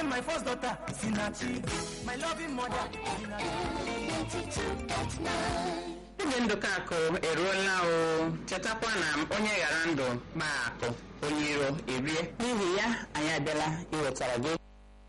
born my first daughter, Sinachi. My loving mother, oge ndụka akụ eruola o chetakwa na onye ghara ndụ gbaa akụ onye iro erie n'ihi ya anyị abịala iwetara gị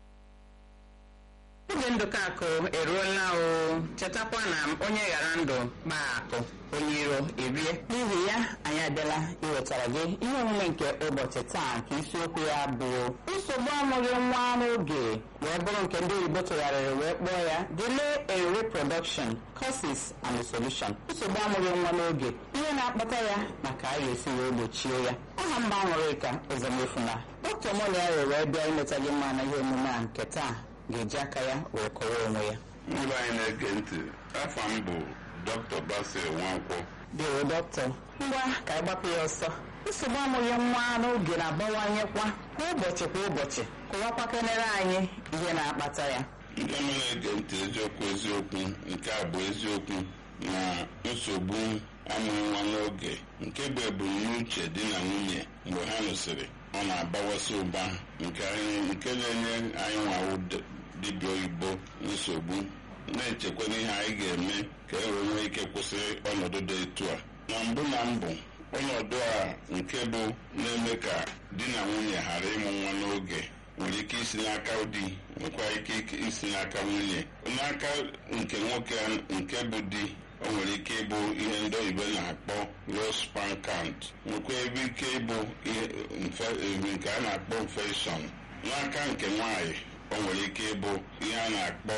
oge ndụka akụ eruola o chetakwa na onye ghara ndụ gbaa akụ onye iro erie n'ihi ya anyị abịala iwetara gị ihe omume nke ụbọchị taa nke isiokwu ya bụ nsogbu amụghị nwa n'oge wee bụrụ nke ndị oyibo tụgharịrị wee kpọọ ya delay in reproduction causes and solution nsogbu amụghị nwa n'oge ihe na-akpata ya na ka a ga-esi wee gbochie ya aha mba aṅụrịka ụzọmefuna dọkịta moliari wee bịa imeta gị mma na ihe omume a nke taa ga-eji aka ya wee kọwa onwe ya ndị anyị na-ege ntị afọ m bụ dr basil nwankwọ dịwo dọkịta ngwa ka anyị gbapụ ya ọsọ nsogbu amụghị nwa n'oge na-abawanyekwa kwa ụbọchị kwa ụbọchị kụwakwakenere anyị ihe na-akpata ya ndị ọma na-ege ntị eziokwu eziokwu nke a bụ eziokwu na nsogbu amụghị nwa n'oge nke bụ ebumnuche di na nwunye mgbe ha nụsịrị ọ na-abawasị ụba nke anyị nke na-enye anyị nwawo dibịa oyibo nsogbu na-echekwa n'ihe anyị ga-eme ka e wee nwee ike kwụsị ọnọdụ dị etu a na mbụ na mbụ ọnọdụ a nke bụ na-eme ka di na nwunye ghara ịmụ nwa n'oge nwere ike isi n'aka di nwekwara ike isi n'aka nwunye n'aka nke nwoke nke bụ di o nwere ike ịbụ ihe ndị oyibo na-akpọ low sperm count nwekwa ebe ike ịbụ nke a na-akpọ infection n'aka nke nwanyị o nwere ike ịbụ ihe a na-akpọ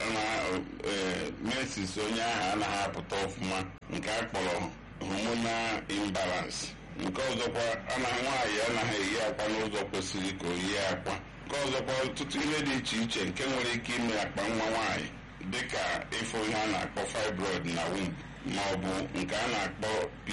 mesis onye ahụ anaghị apụta ọfụma nke a kpọrọ hormonal imbalance nke ọzọkwa anaghị nwaanyị anaghị eyi akwa n'ụzọ kwesịrị ka o yie akwa nke ọzọkwa ọtụtụ ihe dị iche iche nke nwere ike ime akpa nwa nwaanyị dịka ịfụ ihe a na-akpọ fibroid na womb ma ọ bụ nke a na-akpọ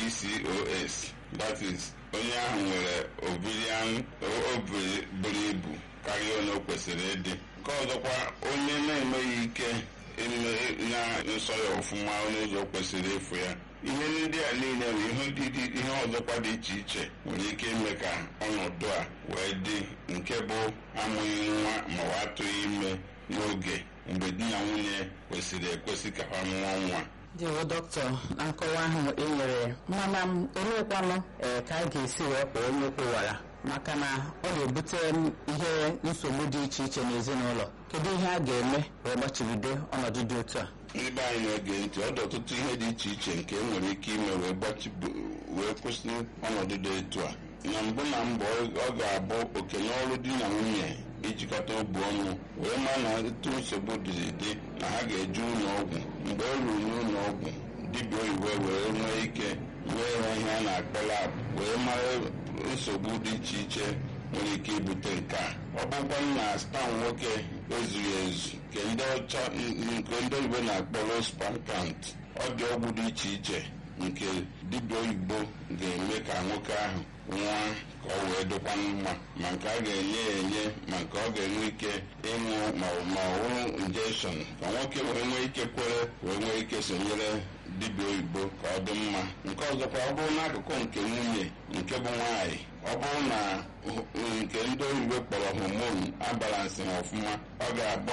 PCOS that is onye ahụ nwere ovarian ovary buru ibu karịa onye o kwesịrị ịdị nke ọzọkwa onye na-enweghị ike ime na nsọ ya ọfụma onye ụzọ kwesịrị ịfụ ya ihe ndị a niile bụ ihe ọzọkwa dị iche iche nwere ike ime ka ọnọdụ a wee dị nke bụ amụghị nwa ma ọ atụghị ime n'oge mgbe di na nwunye kwesịrị ekwesị ka ha mụọ nwa dịwo dọkịta na nkọwa ahụ e nyere mana m oleekwanụ ee ka a ga-esi wee kpọọ onye kwụwara maka na ọ ga-ebute ihe nsogbu dị iche iche n'ezinụlọ kedu ihe a ga-eme wee gbachibido ọnọdụ dị otu a ndị be anyị na-ege ntị ọ dị ọtụtụ ihe dị iche iche nke enwere ike ime wee gbachibu wee kwụsị ọnọdụ dị etu a na mbụ na mbụ ọ ga-abụ oke n'ọrụ di na nwunye ijikọta obu ọnụ wee maa na etu nsogbu dịrị dị na ha ga-eje ụlọ ọgwụ mgbe e ruru n'ụlọ ọgwụ dibịa oyibo wee nwee ike wee ha ihe a na-akpọ lab wee mara nsogbu dị iche iche nwere ike ibute nke a ọ bụkwa na spam nwoke ezughị ezu nke ndị ọcha nke ndị oyibo na-akpọ low sperm count ọ dị ọgwụ dị iche iche nke dibịa oyibo ga-eme ka nwoke ahụ nwa ka ọ wee dịkwa mma ma nke a ga-enye ya enye ma nke ọ ga-enwe ike ịṅụ ma ọhụrụ injection ka nwoke wee nwee ike kwere wee nwee ike sonyere dibịa oyibo ka ọ dị mma nke ọzọkwa ọ bụrụ n'akụkụ nke nwunye nke bụ nwaanyị ọ bụrụ na nke ndị oyibo kpọrọ homon abalansị ha ọfụma ọ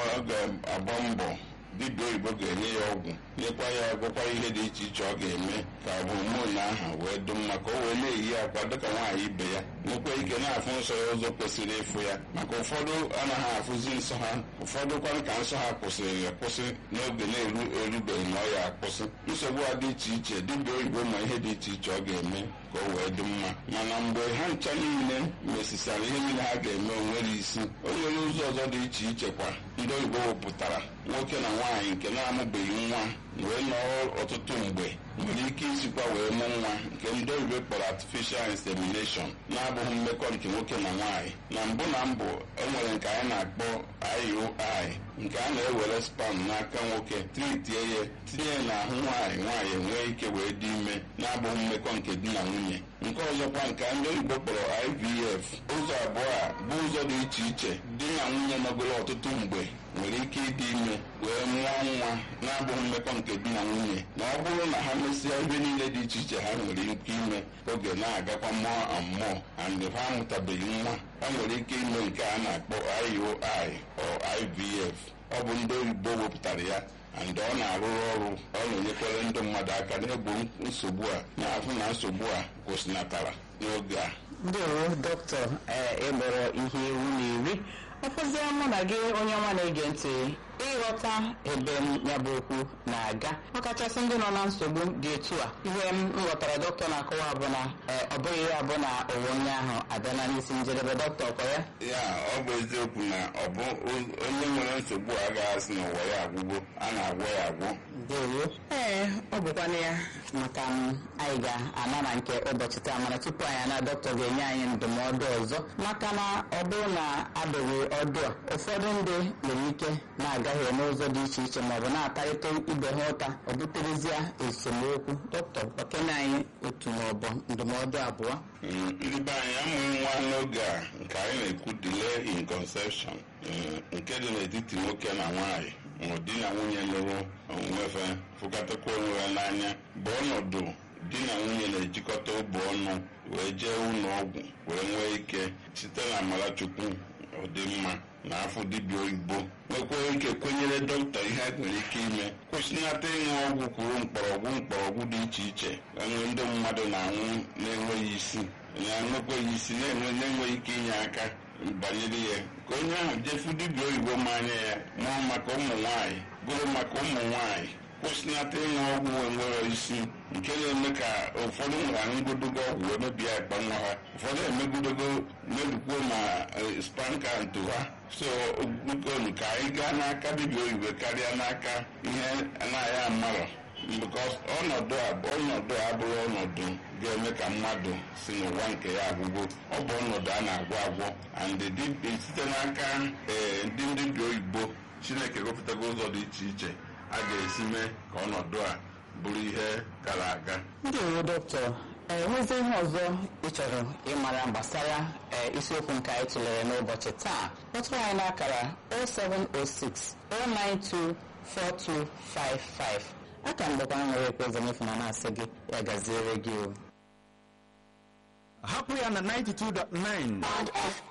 ga-agba mbọ dibịa oyibo ga-enye ya ọgwụ nyekwa ya ọgwụkwa ihe dị iche iche ọ ga-eme ka homon ahụ wee dị mma ka o wee na-eyi akwa dịka nwaanyị ibe ya nwekwa ike na-afụ nsọ ya ụzọ kwesịrị ịfụ ya maka ụfọdụ anaghị afụzi nsọ ha ụfọdụ kwanụ ka nsọ ha kwụsịrị akwụsị n'oge na-erubeghị na ọ ya akwụsị nsogbu a dị iche iche dibịa oyibo ma ihe dị iche iche ọ ga-eme ka o wee dị mma mana mgbe ha ncha niile mesisara ihe niile ha ga-eme onwere isi o nwere ụzọ ọzọ dị iche iche kwa ndị oyibo wepụtara nwoke na nwaanyị nke na-amụbeghị nwa wee nọrọ ọtụtụ mgbe nwere ike isikwa wee mụ nwa nke ndị oyibo kpọrọ artificial insemination na-abụghị mmekọ nke nwoke na nwaanyị na mbụ na mbụ enwere nke anyị na-akpọ IUI nke a na-ewere spam n'aka nwoke tritie ya tinye n'ahụ nwaanyị nwaanyị enwee ike wee dị ime na-abụghị mmekọ nke di na nwunye nke ọzọkwa nke ndị oyibo kpọrọ IVF ụzọ abụọ a bụ ụzọ dị iche iche di na nwunye nọgoro ọtụtụ mgbe nwere ike ịdị ime wee mụọ nwa na-abụghị mmekọ nke di na nwunye na ọ bụrụ na ha mesịa ihe niile dị iche iche ha nwere ike ime oge na-agakwa mmụọ amụọ and ha amụtabeghị nwa ha nwere ike ime nke a na-akpọ IUI or IVF ọ bụ ndị oyibo wepụtara ya and ọ na-arụrụ ọrụ ọ na-enyekwara ndị mmadụ aka n'egbo nsogbu a na-afụ na nsogbu a kwụsịnatara n'oge a ndewo dọkịta ịgbọrọ ihe ewu na iri ọkụzie mụ na gị onye nwa na-ege ntị ịghọta ebe m ya bụ okwu na-aga ọkachasị ndị nọ na nsogbu dị etu a ihe m ghọtara dọkịta na-akọwa bụ na ọ bụghị ya bụ na ụwa onye ahụ abịala n'isi njedebe dọkịta ọkọ ya ya ọ bụ eziokwu na ọ bụ onye nwere nsogbu a agaghị asị na ụwa ya agwụgo a na-agwọ ya agwọ ndewo ee ọ bụkwana ya maka m anyị ga-ana na nke ụbọchị taa mana tupu anyị ana dọkịta ga-enye anyị ndụmọdụ ọzọ maka na ọ bụrụ na adịghị ọdụ a ụfọdụ ndị nwere ike na-agaghị n'ụzọ dị iche iche maọbụ na-atarịta ibe ha ụta ọ buterezie esemokwu dọkịta okene anyị otu maọbụ ndụmọdụ abụọ ndị be anyị amụghị nwa n'oge a nke anyị na-ekwu delay in conception nke dị n'etiti nwoke na nwaanyị ma di na nwunye lụrụ onwefe fụkọtakwa onwe ha n'anya bụ ọnọdụ di na nwunye na-ejikọta obu ọnụ wee jee ụlọ ọgwụ wee nwee ike site na amara chukwu ọdịmma na afọ dibịa oyibo nwekwara ike kwenyere dọkịta ihe nwere ike ime kwụsịnata ịṅụ ọgwụ kwuru mkpọrọgwụ mkpọrọgwụ dị iche iche enwe ndị mmadụ na-anwụ na-enweghị isi na-enwekweghị isi na-enwe na-enweghị ike inye aka banyere ya ka onye ahụ jefu dibịa oyibo ma anya ya mụọ maka ụmụ nwanyị gụrụ maka ụmụ nwanyị kwụsịnata ịṅụ ọgwụ enwere isi nke na-eme ka ụfọdụ nwere aṅụgodogo ọgwụ wee mebie akpa nwa ha ụfọdụ emegodogo mebikwuo ma spanka nto ha so bikonu ka anyị gaa n'aka dibịa oyibo karịa n'aka ihe anaghị amarọ because ọnọdụ a ọnọdụ a abụghị ọnọdụ ga-eme ka mmadụ si n'ụwa nke ya agwụgwọ ọ bụ ọnọdụ a na-agwọ agwọ and site n'aka ee ndị dibịa oyibo chineke gụpụtago ụzọ dị iche iche a ga-esi mee ka ọnọdụ a bụrụ ihe gara aga ndị owo dọkịta enwezi ihe ọzọ ị chọrọ ịmara gbasara isiokwu nke anyị tụlere n'ụbọchị taa kpọtụrụ anyị n'akara 0706 092 4255 aka mgbekwa nwere ekwe ezemefu na na-asị gị ya gaziere gị o hapụ ya na 92.9